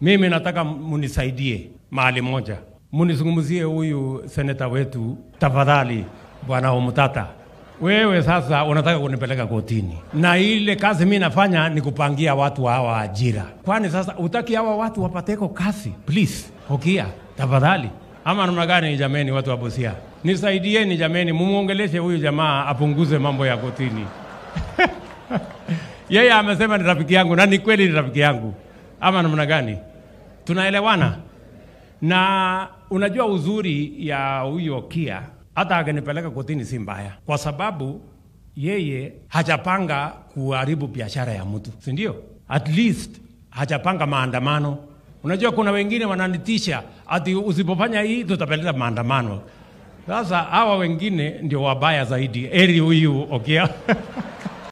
Mimi nataka munisaidie mahali moja, munizungumzie huyu seneta wetu tafadhali, bwana Omutata. Wewe sasa unataka kunipeleka kotini, na ile kazi mi nafanya ni kupangia watu hawa ajira. Kwani sasa utaki hawa watu wapateko kazi? Please Okia, tafadhali. Ama namna gani? Jameni, watu wa Busia, nisaidieni jameni, mumuongeleshe huyu jamaa apunguze mambo ya kotini. Yeye amesema ni rafiki yangu, na ni kweli ni rafiki yangu, ama namna gani? Tunaelewana? Na unajua uzuri ya huyo Okia, hata akinipeleka kotini si mbaya, kwa sababu yeye hajapanga kuharibu biashara ya mtu, si ndio? At least hajapanga maandamano. Unajua kuna wengine wananitisha ati usipofanya hii tutapeleka maandamano. Sasa hawa wengine ndio wabaya zaidi. Eri huyu Okia